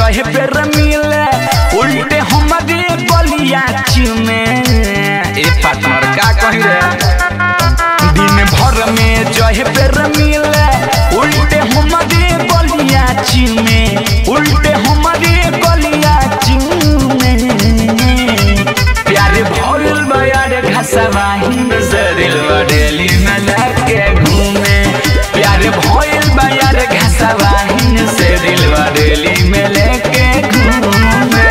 जहे पेर मिले उल्टे हमारे गलिया चुमे ए पार्टनर का कही रे दिन भर में जहे पेर मिले उल्टे हमारे गलिया चुमे उल्टे हमारे गलिया चुमे प्यारे भरल बयार घसवाही जरिल बडेली में लगे घूमे प्यारे भरल बयार घसवाही से दिल बडेली में लेके घूमे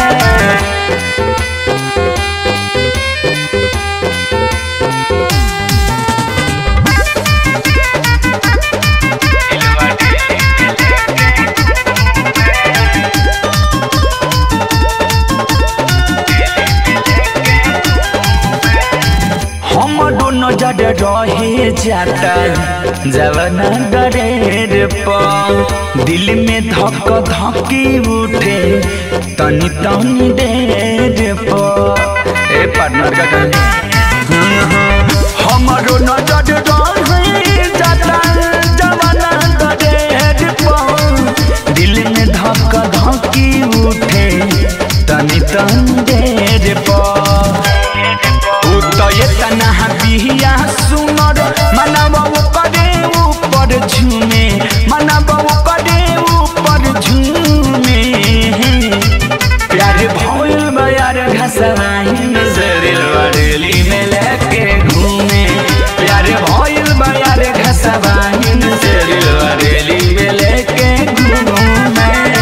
हम दोनों जड रहे जाता जवना डरेर पर दिल में धक धकी उठे तनी तनी देर पर ए पार्टनर का गाना हमारो नजर रहे जाता जवना डरेर पर दिल में धक धकी उठे तनी तनी देर पर उतये तना बिहिया सुनर मनब करे ऊपर झूमे मनब करे ऊपर झूमे प्यार भइल बयार घसवाइन जरिल बरेली में लेके घूमे प्यार भइल बयार घसवाइन जरिल बरेली में लेके घूमे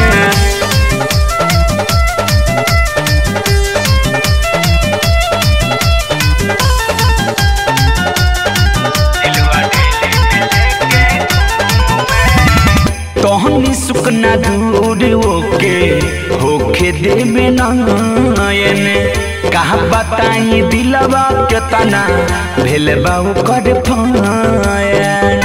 तोहनी सुकना दूर ओके होखे देवे नयन कहा बताई दिलवा के तना भेल बाबू कर फायन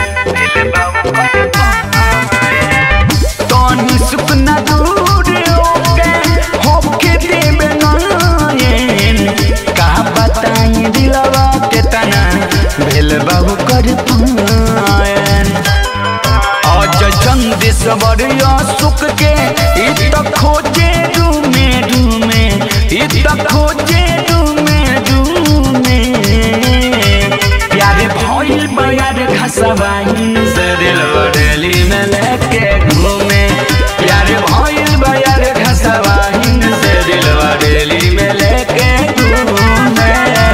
तोहनी सुकना दूर ओके होखे देवे नयन कहा बताई दिलवा के तना भेल बाबू कर फायन आज चंदेश्वर सुख के इत खोजे डूमे डूमे इत खोजे डूमे डूमे प्यारे भइल बयार घसवाइन सरिल बरेली में लेके घूमे प्यारे भइल बयार घसवाइन सरिल बरेली में लेके घूमे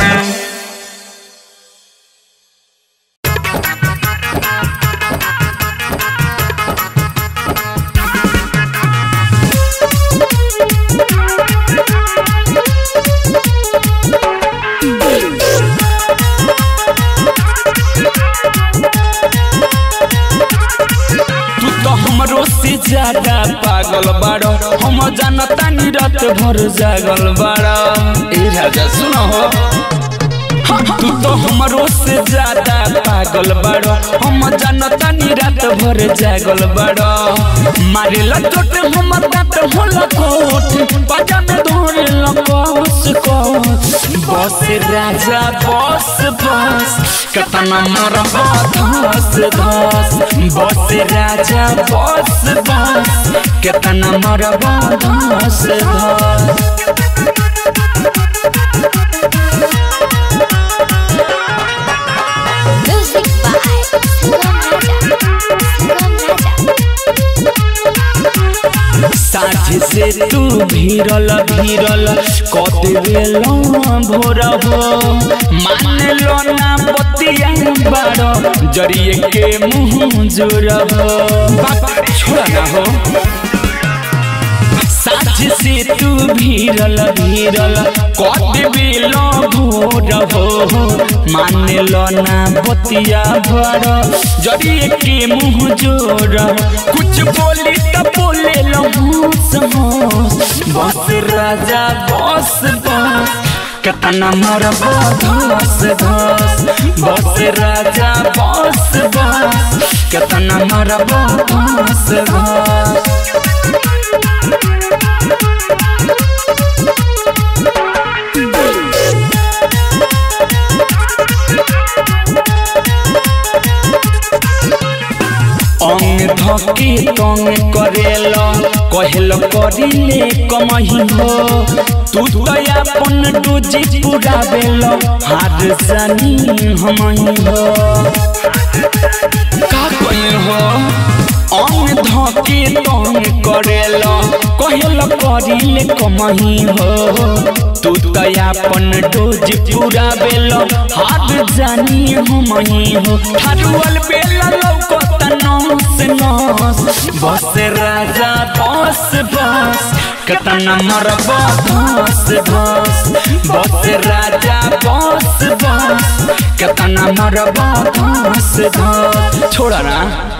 तू तो हमरो से ज्यादा पागल बाड़ो हम जानता नी रात भर जागल बाड़ो ए राजा सुनो हो तू तो हमरो से ज्यादा पागल बाड़ो हम जानता नी रात भर जागल बाड़ो मारे लटोट हमर दांत होला कोट बाजा में धोरे लकोस कोस बस राजा बस बस कतना मरबा धस धस बस राजा बस बस कतना मरबा धस धस Music by Sangam Raja. Sangam Raja. साझ से तू भीरल भीरल कत बेलो भोर हो मान लो ना बतिया बारो जरिए के मुंह जोर हो बात छोड़ा ना हो साझ से तू भीरल भीरल कत बेलो भोर हो मान लो ना बतिया बारो जरिए के मुंह जोर कुछ बोली तो बोले लो होश होश बस राजा बस बस कतना मरबा धस धस बस राजा बस बस कतना मरबा धस धस अंग धके तंग करेल कहल करिले कमही हो तू तो अपन डोजी पूरा बेल हार जानी हमही हो का कहीं हो अंग धके तंग करेल कहल करिले कमही हो तू तो अपन डोज पूरा बेल हाथ जानी हमही हो हरुअल बेल लौकत नस नस बस राजा बस बस कतना मरब धस धस बस राजा बस बस कतना मरब धस धस छोड़ा ना